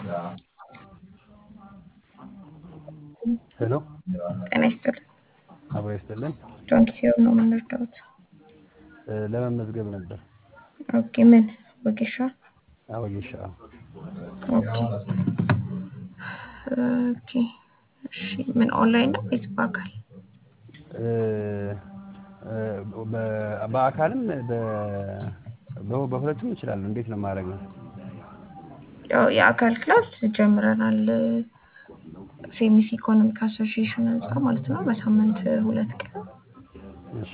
ሄሎ ጤና ይስጥልኝ። አብሮ ይስጥልን። ዶንኪ ሲሆን ነው የምንረዳሁት። ለመመዝገብ ነበር። ኦኬ ምን ወጌሻ? አወጌሻ ኦኬ ኦኬ እሺ ምን ኦንላይን ነው ወይስ በአካል? በአካልም በሁለቱም እችላለሁ። እንዴት ነው ማድረግ ነው? ያው የአካል ክላስ ጀምረናል። ሴሚስ ኢኮኖሚክ አሶሲዬሽን ህንፃ ማለት ነው። በሳምንት ሁለት ቀን እሺ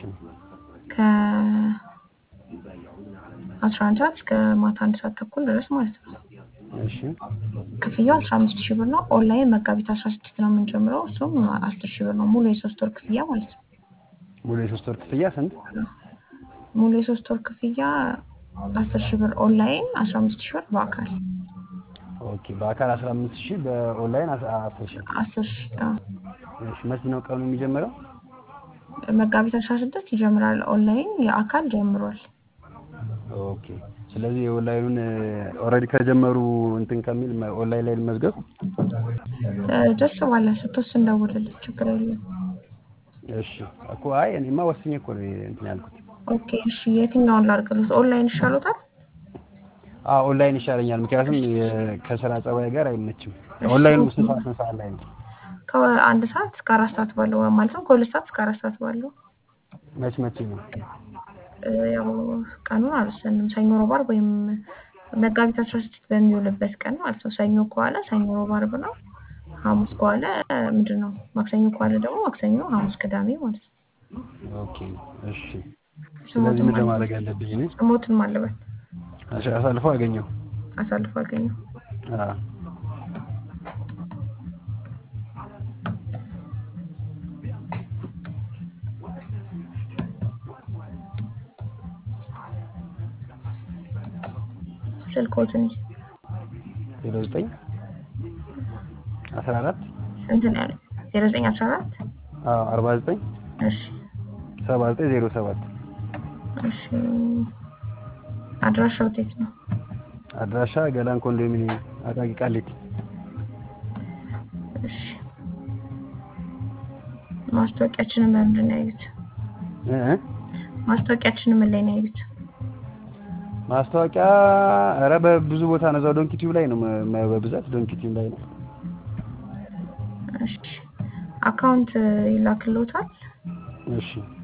ከአስራ አንድ ሰዓት እስከ ማታ አንድ ሰዓት ተኩል ድረስ ማለት ነው። እሺ ክፍያው አስራ አምስት ሺህ ብር ነው። ኦንላይን መጋቢት አስራ ስድስት ነው የምንጀምረው። እሱም አስር ሺህ ብር ነው። ሙሉ የሶስት ወር ክፍያ ማለት ነው። ሙሉ የሶስት ወር ክፍያ ስንት? ሙሉ የሶስት ወር ክፍያ አስር ሺህ ብር ኦንላይን፣ አስራ አምስት ሺህ ብር በአካል ኦኬ በአካል 15 ሺህ በኦንላይን 10 ሺህ። አስር ሺህ አዎ። እሺ መቼ ነው ቀኑ የሚጀምረው? መጋቢት አስራ ስድስት ይጀምራል። ኦንላይን የአካል ጀምሯል። ኦኬ ስለዚህ የኦንላይኑን ኦልሬዲ ከጀመሩ እንትን ከሚል ኦንላይን ላይ መዝገብ ደስ ባለ ስትወስን እንደውልልህ ችግር የለም። እሺ እኮ አይ እኔማ ወስኜ እኮ ነው እንትን ያልኩት። ኦኬ እሺ የትኛውን ላድርግልህ? ኦንላይን ይሻሎታል? አዎ ኦንላይን ይሻለኛል። ምክንያቱም ከስራ ጸባይ ጋር አይመችም። ኦንላይኑ ስንት ሰዓት ስንት ሰዓት ላይ ነው? ከአንድ ሰዓት እስከ አራት ሰዓት ባለው ማለት ነው። ከሁለት ሰዓት እስከ አራት ሰዓት ባለው መች መቼ ነው? ያው ቀኑን አልወሰንም። ሰኞ፣ ሮብ፣ ዓርብ ወይም መጋቢት አስራ ስድስት በሚውልበት ቀን ማለት ነው። ሰኞ ከዋለ ሰኞ፣ ሮብ፣ ዓርብ ነው። ሐሙስ ከዋለ ምንድን ነው? ማክሰኞ ከዋለ ደግሞ ማክሰኞ፣ ሐሙስ፣ ቅዳሜ ማለት ነው። ኦኬ እሺ። ስለዚህ ምን ለማድረግ ያለብኝ እኔ? ስሞትን ማለበት አሳልፎ አገኘው አሳልፎ አገኘው። አዎ ስልኮትን ዜሮ ዘጠኝ አስራ አራት ስንት ነው ያለው? ዜሮ ዘጠኝ አስራ አራት አርባ ዘጠኝ እሺ ሰባ ዘጠኝ ዜሮ ሰባት እሺ አድራሻው የት ነው? አድራሻ ገላን ኮንዶሚኒየም አቃቂ ቃሊቲ። እሺ ማስታወቂያችንን በምንድን ነው ያዩት? እ ማስታወቂያችንን ምን ላይ ነው ያዩት? ማስታወቂያ ኧረ በብዙ ቦታ ነው። እዛው ዶንኪ ቲዩብ ላይ ነው የማየው በብዛት ዶንኪ ቲዩብ ላይ ነው። እሺ አካውንት ይላክልዎታል? እሺ